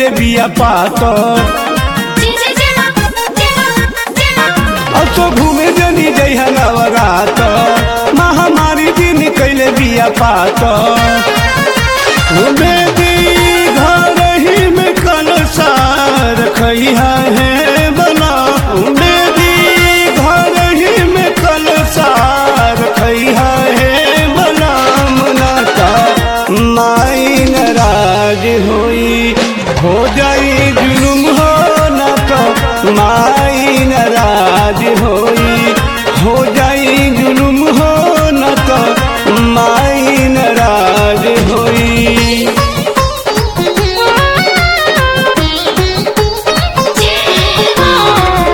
कैले बिया पातर जय जय जय मां जय मां जय मां अब तो घूमे जनी जइहा नवरात महामारी दिन कैले बिया पात बेदी घर ही में कलसार खैहा है बना बेदी घर ही में कलसार खैहा है बना मनाता माई नाराज होई हो जाई जुलुम हो ना तो माई नाराज होई हो जाई जुलुम हो ना तो माई नाराज होई जय मां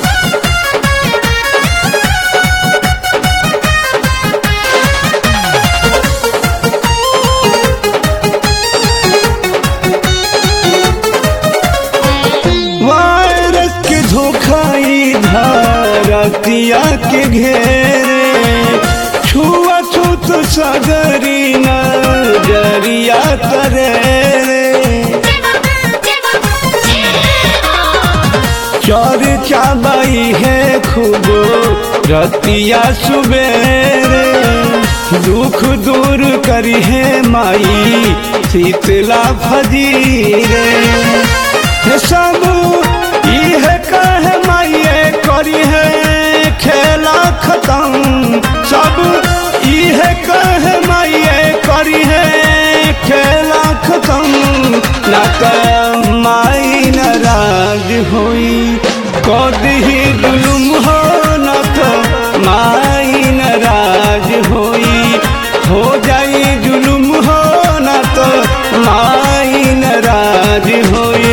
वायरस के धोखाई धरतिया के घेरे छुआ छूत सगरी नजरिया करे जय मां जय मां जय मां चौर चाबाई है खूब रतिया सुबेरे दुख दूर करी है माई शीतला फजीरे हे सब इह कह माइए करी है खेला खत्म सब इह कह माइए करी है खेला खत्म ना कर माई नाराज होई कदी जुलुम हो न तो माई नाराज होई हो जाई जुलुम हो न तो माई नाराज होई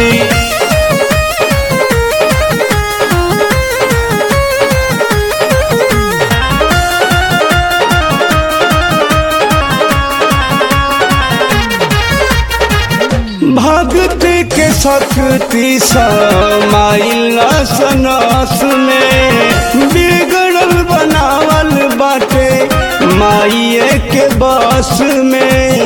भक्त के शक्ति समाइल सनस में बिगड़ल बनावल बाटे माइए के बस में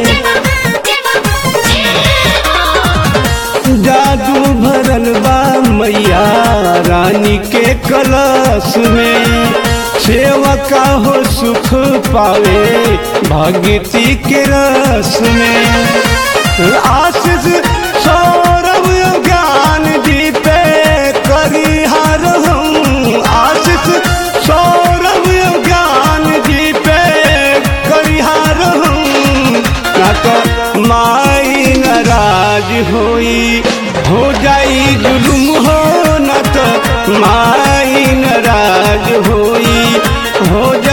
जादू भरल बा मैया रानी के कलश में सेवका हो सुख पावे भगती के रस में आशीष सौरभ ज्ञान जी पे करी हर हूँ आशीष सौरभ ज्ञान जी पे करी हर हूँ ना तो माई नाराज होई हो जाई जुलुम हो न तो माई नाराज होई हो